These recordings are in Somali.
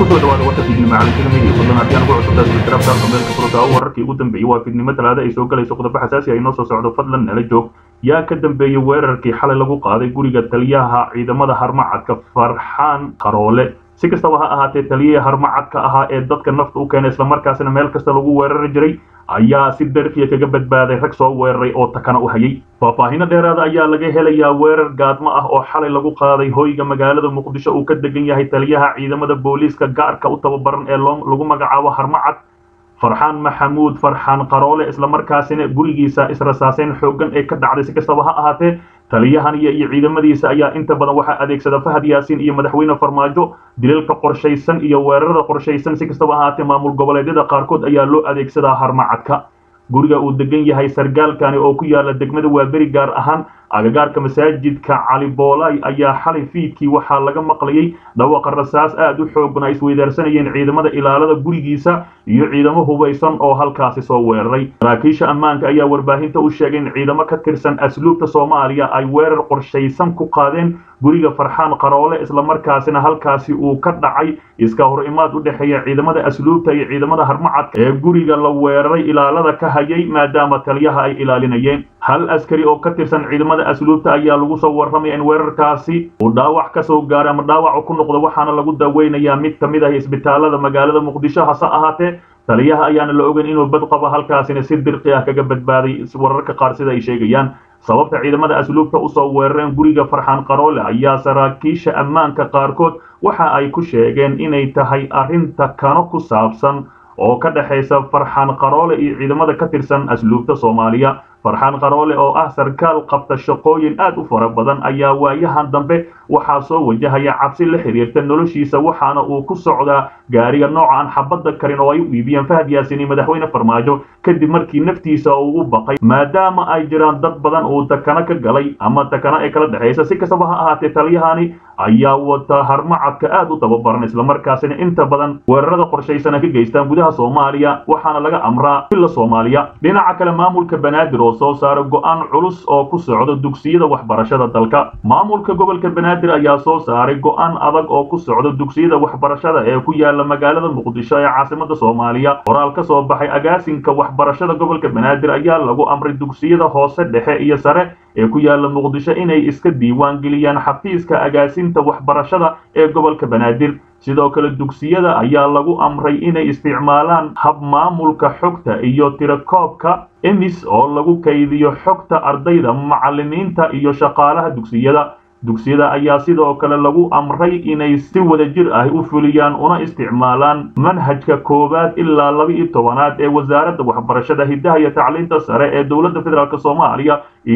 kusoo dhawaada warka fiidnimo caalamkada media fadlan haddii aan ugu cusubtaa subscribe meelka furta wararkii ugu dambeeyey waa fiidnimo talaada ay soo galayso qodobo xasaasi ah inoo soo socdo fadlan nala joog yaa ka dambeeyey weerarkii xalay lagu qaaday guriga taliyaha ciidamada harmacadka farxaan qaroole si kastaba ha ahaatee taliyihii harmacadka ahaa ee dadka nafta u keenay islamarkaasina meel kasta lagu weerari jiray ayaa si darfiya kaga badbaaday rag soo weeraray oo takana u hayay faahfaahino dheeraada ayaa laga helayaa weerar gaadmo ah oo xalay lagu qaaday hoyga magaalada muqdisho uu ka degan yahay taliyaha ciidamada booliiska gaarka u tababaran ee lagu magacaabo harmacad farxaan maxamuud farxaan qaroole islamarkaasina gurigiisa israsaaseyn xooggan ee ka dhacday si kastaba ha ahaatee taliyahan iyo iyo ciidamadiisa ayaa inta badan waxaa adeegsada fahad yaasiin iyo madaxweyne farmaajo dilalka qorshaysan iyo weerarada qorshaysan si kastaba ahaatee maamul goboleedyada qaarkood ayaa loo adeegsadaa harmacadka guriga uu degan yahay sargaalkani oo ku yaala degmada waaberi gaar ahaan agagaarka masaajidka cali boolay ayaa xalay fiidkii waxaa laga maqlayay dhawaqa rasaas aad u xoogan ay isweydaarsanayeen ciidamada ilaalada gurigiisa iyo ciidamo hubaysan oo halkaasi soo weeraray saraakiisha ammaanka ayaa warbaahinta u sheegay in ciidamo ka tirsan asluubta soomaaliya ay weerar qorshaysan ku qaadeen guriga farxaan qaroole islamarkaasina halkaasi uu ka dhacay iska hor imaad u dhexeeya ciidamada asluubta iyo ciidamada harmacadka ee guriga la weeraray ilaalada ka hayay maadaama taliyaha ay ilaalinayeen hal askari oo ka tirsan ciidamada asluubta ayaa lagu soo warramaya in weerarkaasi uu dhaawac ka soo gaaray ama dhaawac ku noqdo waxaana lagu daweynayaa mid ka mid ah isbitaalada magaalada muqdisho hase ahaatee taliyaha ayaana la ogan inuu bad qabo halkaasina si dirqi ah kaga badbaaday wararka qaar sida ay sheegayaan sababta ciidamada asluubta usoo weerareen guriga farxaan qaroole ayaa saraakiisha ammaanka qaarkood waxa ay ku sheegeen inay tahay arrinta kano ku saabsan oo ka dhexaysa farxaan qaroole iyo ciidamada ka tirsan asluubta soomaaliya farxaan qaroole oo ah sarkaal qabta shaqooyin aad u fara badan ayaa waayahan dambe waxaa soo wajahaya cabsi la xiriirta noloshiisa waxaana uu ku socdaa gaariga nooca aan xabadda karin oo ay u iibiyeen fahad yaasiin iyo madaxweyne farmaajo kadib markii naftiisa uu u baqay maadaama ay jiraan dad badan uu takana ka galay ama takana ee kala dhexaysa si kastaba ha ahaatee taliyahani ayaa wata harmacadka aad u tababaran islamarkaasina inta badan weerarada qorshaysana ka geystaan gudaha soomaaliya waxaana laga amraa villa soomaaliya dhinaca kale maamulka banaadir oo soo saara go-aan culus oo ku socdo dugsiyada waxbarashada dalka maamulka gobolka banaadir ayaa soo saaray go-aan adag oo ku socdo dugsiyada waxbarashada ee ku yaala magaalada muqdisho ee caasimada soomaaliya qoraal ka soo baxay agaasinka waxbarashada gobolka banaadir ayaa lagu amray dugsiyada hoose dhexe iyo sare ee ku yaala muqdisho inay iska diiwaan geliyaan xafiiska agaasinta waxbarashada ee gobolka banaadir sidoo kale dugsiyada ayaa lagu amray inay isticmaalaan hab maamulka xogta iyo tirakoobka emis oo lagu kaydiyo xogta ardayda macallimiinta iyo shaqaalaha dugsiyada dugsiyada ayaa sidoo kale lagu amray inay si wadajir ah u fuliyaan una isticmaalaan manhajka koowaad ilaa laba iyo tobanaad ee wasaaradda waxbarashada hiddaha iyo tacliinta sare ee dowladda federaalk soomaaliya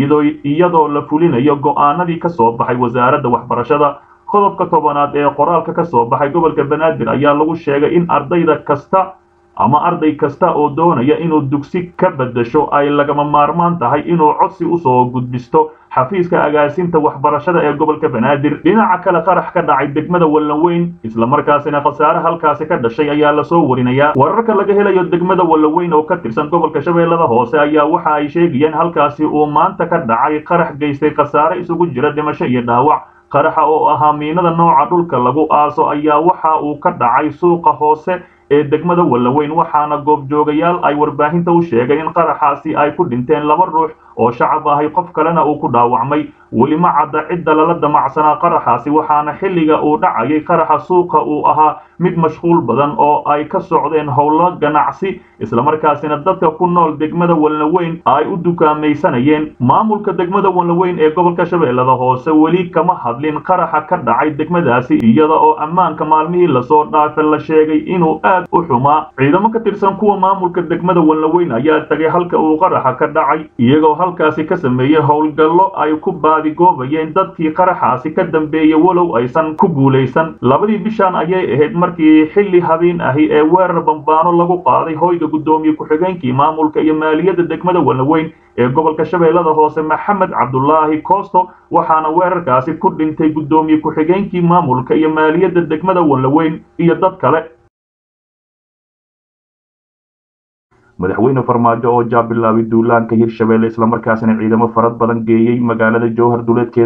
iyadoo la fulinayo go'aanadii ka soo baxay wasaaradda waxbarashada qodobka tobanaad ee qoraalka ka soo baxay gobolka banaadir ayaa lagu sheegay in ardayda kasta ama arday kasta oo doonaya inuu dugsi ka beddesho ay lagama maarmaan tahay inuu codsi usoo gudbisto xafiiska agaasinta waxbarashada ee gobolka banaadir dhinaca kale qarax ka dhacay degmada wallanweyn islamarkaasina khasaare halkaasi ka dhashay ayaa lasoo warinayaa wararka laga helayo degmada wallanweyn oo ka tirsan gobolka shabeellada hoose ayaa waxa ay sheegayeen halkaasi uu maanta ka dhacay qarax geystay khasaare isugu jira dhimasho iyo dhaawac qaraxa oo ahaa miinada nooca dhulka lagu aaso ayaa waxa uu ka dhacay suuqa hoose ee degmada wallaweyn waxaana goobjoogayaal ay warbaahinta u sheegay in qaraxaasi ay ku dhinteen laba ruux oo shacab ahay qof kalena uu ku dhaawacmay weli ma cadda cidda lala damacsanaa qaraxaasi waxaana xilliga uu dhacayay qaraxa suuqa uu ahaa mid mashquul badan oo ay ka socdeen howlo ganacsi islamarkaasina dadka ku nool degmada wallaweyn ay u dukaamaysanayeen maamulka degmada wallaweyn ee gobolka shabeellada hoose weli kama hadlin qaraxa ka dhacay degmadaasi iyada oo ammaanka maalmihii lasoo dhaafa la sheegay inuu aad u xumaa ciidamo ka tirsan kuwa maamulka degmada wallaweyn ayaa tagay halka uu qaraxa ka dhacay iyagoo halkaasi ka sameeyey howlgallo ay ku baadigoobayeen dadkii qaraxaasi ka dambeeyey walow aysan ku guulaysan labadii bishaan ayay ahayd markii xilli habeen ahi ee weerar bambaano lagu qaaday hoyga guddoomiye ku-xigeenkii maamulka iyo maaliyadda degmada wallaweyn ee gobolka shabeellada hoose maxamed cabdulaahi koosto waxaana weerarkaasi ku dhintay guddoomiye ku-xigeenkii maamulka iyo maaliyadda degmada wallaweyn iyo dad kale madaxweyne farmaajo oo jaabilaabay duulaanka hirshabelle islamarkaasina ciidamo farad badan geeyey magaalada jowhar duleedkeeda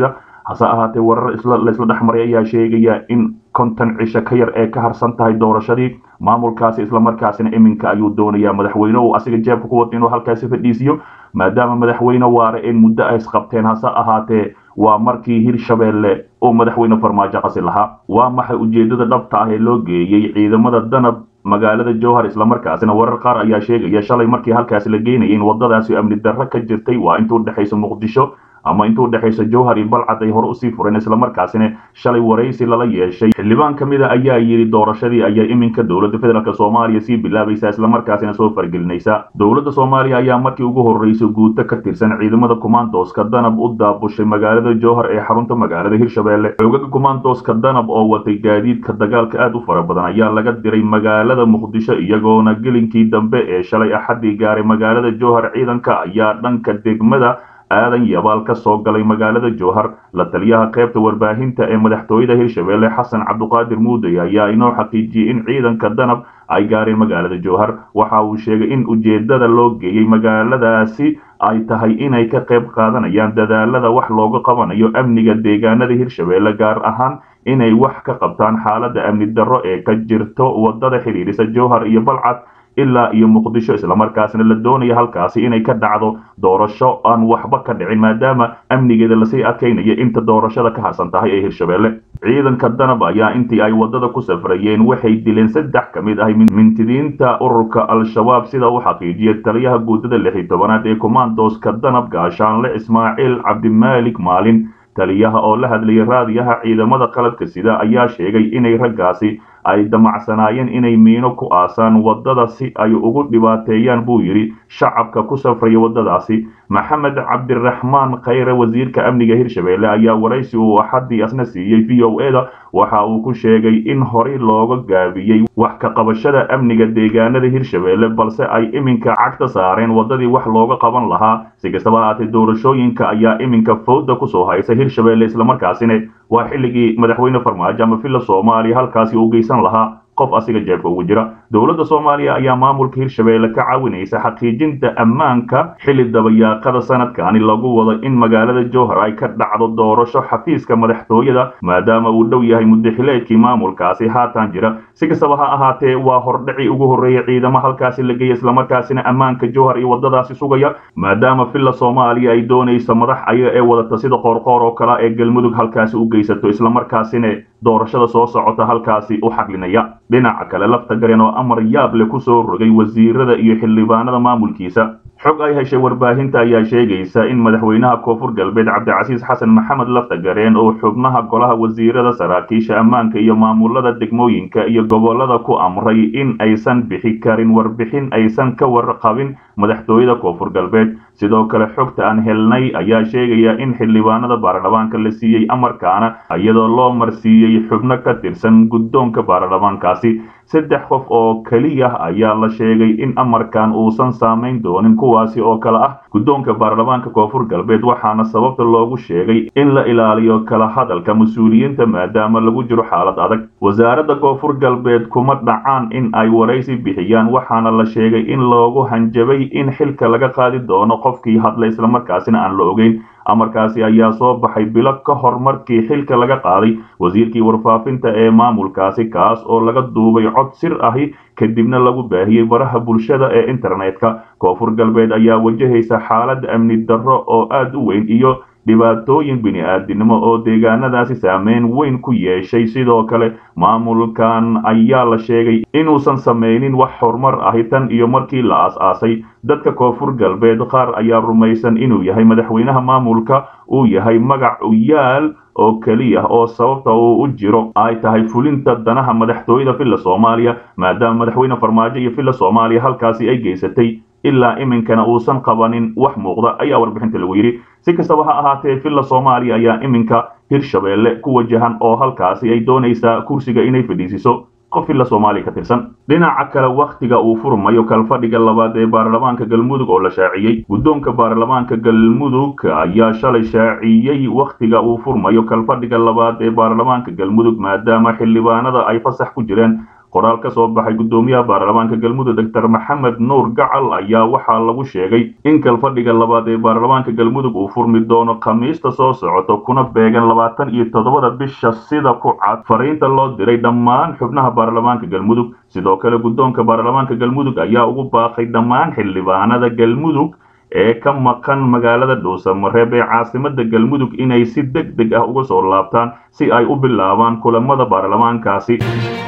hase ahaatee warar laisla dhexmaray ayaa sheegaya in konton cisho ka yar ee ka harsan tahay doorashadii maamulkaasi islamarkaasina iminka ayuu doonayaa madaxweyne uu asiga jeebka ku wata inuu halkaasi fadhiisiyo maadaama madaxweyne waare in muddo ay isqabteen hase ahaatee waa markii hirshabeelle uu madaxweyne farmaajo qasi lahaa waa maxay ujeedada dhabta ah ee loo geeyey ciidamada danab magaalada jowhar islamarkaasina warar qaar ayaa sheegaya shalay markii halkaasi la geynayay in wadadaasi amni darro ka jirtay waa inta udhexaysa muqdisho ama inta udhexaysa jowhar iyo balcad ay hore usii fureen islamarkaasina shalay waraysi lala yeeshay xildhibaan ka mid a ayaa yidhi doorashadii ayaa iminka dowladda federaalk soomaaliya sii bilaabaysa islamarkaasina soo fargelinaysa dowladda soomaaliya ayaa markii ugu horreysay guuto ka tirsan ciidamada kumaandooska danab u daabushay magaalada jowhar ee xarunta magaalada hirshabeelle xoogaga kumaandooska danab oo watay gaadiidka dagaalka aad u fara badan ayaa laga diray magaalada muqdisho iyagoona gelinkii dambe ee shalay axaddii gaaray magaalada jowhar ciidanka ayaa dhanka degmada aadan yabaal ka soo galay magaalada jowhar la taliyaha qaybta warbaahinta ee madaxtooyada hirshabeelle xasan cabduqaadir muuday ayaa inoo xaqiijiyey in ciidanka danab ay gaareen magaalada jowhar waxa uu sheegay in ujeedada loo geeyey magaaladaasi ay tahay inay ka qayb qaadanayaan dadaalada wax looga qabanayo amniga deegaanada hirshabeelle gaar ahaan inay wax ka qabtaan xaaladda amni darro ee ka jirto wadada xidhiidhisa jowhar iyo balcad ilaa iyo muqdisho islamarkaasna la doonaya halkaasi inay ka dhacdo doorasho aan waxba ka dhicin maadaama amnigeeda lasii adkaynaya inta doorashada ka harsan tahay ee hirshabeelle ciidanka danab ayaa intii ay wadada ku safrayeen waxay dileen saddex ka mid ah mintidiinta ururka al-shabaab sida uu xaqiijiyay taliyaha guutada lix iyo tobanaad ee kommandoska danab gaashaanle ismaaciil cabdimaalik maalin taliyaha oo la hadlayay raadiyaha ciidamada qalabka sida ayaa sheegay inay raggaasi ay damacsanaayeen inay miino ku aasaan waddada si ay ugu dhibaateeyaan buu yidhi shacabka ku safraya waddadaasi maxamed cabdiraxmaan khayre wasiirka amniga hirshabeelle ayaa waraysi uu axaddii asna siiyey v o e da waxa uu ku sheegay in horey looga gaabiyey wax ka qabashada amniga deegaanada hirshabeelle balse ay iminka cagta saareen waddadii wax looga qaban lahaa si kastaba haatee doorashooyinka ayaa iminka fowda kusoo haysa hirshabeelle islamarkaasina waa xilligii madaxweyne farmaajo ama villa soomaaliya halkaasi uu geysan lahaa qof asiga jeebka ugu jira dowladda soomaaliya ayaa maamulka hirshabeelle ka caawinaysa xaqiijinta ammaanka xilli dabayaaqada sanadkani lagu wado in magaalada jowhar ay ka dhacdo doorasho xafiiska madaxtooyada maadaama uu dhow yahay muddaxileedkii maamulkaasi haatan jira si kastaba ha ahaatee waa hordhacii ugu horreeyay ciidamo halkaasi la geeya islamarkaasina ammaanka jowhar iyo waddadaasi sugaya maadaama villa soomaaliya ay doonayso madax ayaga ee wadata sida qoorqoor oo kale ee galmudug halkaasi u geysato islamarkaasina doorashada soo socota halkaasi u xaqlinaya dhinaca kale lafta garen oo amar yaab leh ku soo rogay wasiirada iyo xildhibaanada maamulkiisa xog ay heshay warbaahinta ayaa sheegaysa in madaxweynaha koonfur galbeed cabdicasiis xasan maxamed lafta gareen oo xubnaha golaha wasiirada saraakiisha ammaanka iyo maamulada degmooyinka iyo gobolada ku amray in aysan bixi karin warbixin aysan ka warqabin madaxtooyada koonfur galbeed sidoo kale xogta aan helnay ayaa sheegaya in xildhibaanada baarlamaanka la siiyey amarkaana iyadoo loo marsiiyey xubno ka tirsan guddoonka baarlamaankaasi saddex qof oo keliya ayaa la sheegay in amarkan uusan saamayn doonin kuwaasi oo kale ah guddoonka baarlamaanka koonfur galbeed waxaana sababta loogu sheegay in la ilaaliyo kala hadalka mas-uuliyiinta maadaama lagu jiro xaalad adag wasaaradda koonfur galbeed kuma dhacaan in ay waraysi bixiyaan waxaana la sheegay in loogu hanjabay in xilka laga qaadi doono qofkii hadla islamarkaasina aan la ogeyn amarkaasi ayaa soo baxay bilo ka hor markii xilka laga qaaday wasiirkii warfaafinta ee maamulkaasi kaas oo laga duubay cod sir ahi kadibna lagu baahiyey baraha bulshada ee internetka koonfur galbeed ayaa wajahaysa xaalad amni darro oo aad u weyn iyo dhibaatooyin bini-aadinimo oo deegaanadaasi saameyn weyn ku yeeshay sidoo kale maamulkan ayaa la sheegay inuusan samaynin wax horumar ahi tan iyo markii la aas-aasay dadka koonfur galbeed qaar ayaa rumaysan inuu yahay madaxweynaha maamulka uu yahay magac uyaal oo keliya oo sababta uu u jiro ay tahay fulinta danaha madaxtooyada villa soomaaliya maadaama madaxweyne farmaajo iyo villa soomaaliya halkaasi ay geysatay ilaa iminkana uusan qabanin wax muuqda ayaa warbixinta lagu yidhi si kastaba ha ahaatee villa soomaaliya ayaa iminka hirshabeelle ku wajahan oo halkaasi ay doonaysaa kursiga inay fadhiisiso qof villa soomaaliya ka tirsan dhinaca kale wakhtiga uu furmayo kalfadhiga labaad ee baarlamaanka galmudug oo la shaaciyey guddoonka baarlamaanka galmudug ayaa shalay shaaciyey wakhtiga uu furmayo kalfadhiga labaad ee baarlamaanka galmudug maadaama xildhibaanada ay fasax ku jireen qoraal ka soo baxay guddoomiyaha baarlamaanka galmudug doctor maxamed nuur gacal ayaa waxaa lagu sheegay in kalfadhiga labaad ee baarlamaanka galmudug uu furmi doono khamiista soo socoto kuna beegan labaatan iyo toddobada bisha sida ku cad fariinta loo diray dhammaan xubnaha baarlamaanka galmudug sidoo kale guddoonka baarlamaanka galmudug ayaa ugu baaqay dhammaan xildhibaanada galmudug ee ka maqan magaalada dhuusamareeb ee caasimada galmudug inay si deg deg ah uga soo laabtaan si ay u bilaabaan kulamada baarlamaankaasi